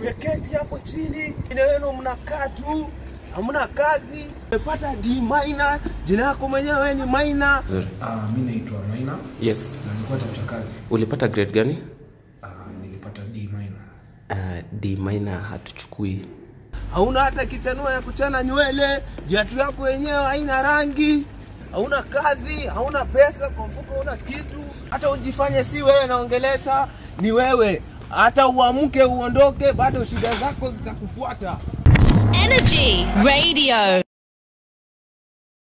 Mmeketi hapo chini, ine wenu mnakaa tu, hamna kazi. Umepata D minor, jina yako mwenyewe ni minor. Nzuri. Ah, mi naitwa Maina Yes. na nilikuwa tafuta kazi. Ulipata grade gani? Ah, nilipata D minor. Uh, D minor hatuchukui. Hauna hata kichanua ya kuchana nywele, viatu yako wenyewe haina rangi, hauna kazi, hauna pesa, kwa mfuko hauna kitu. Hata ujifanye si wewe naongelesha, ni wewe. Hata uamke uondoke, bado shida zako zitakufuata. Energy Radio.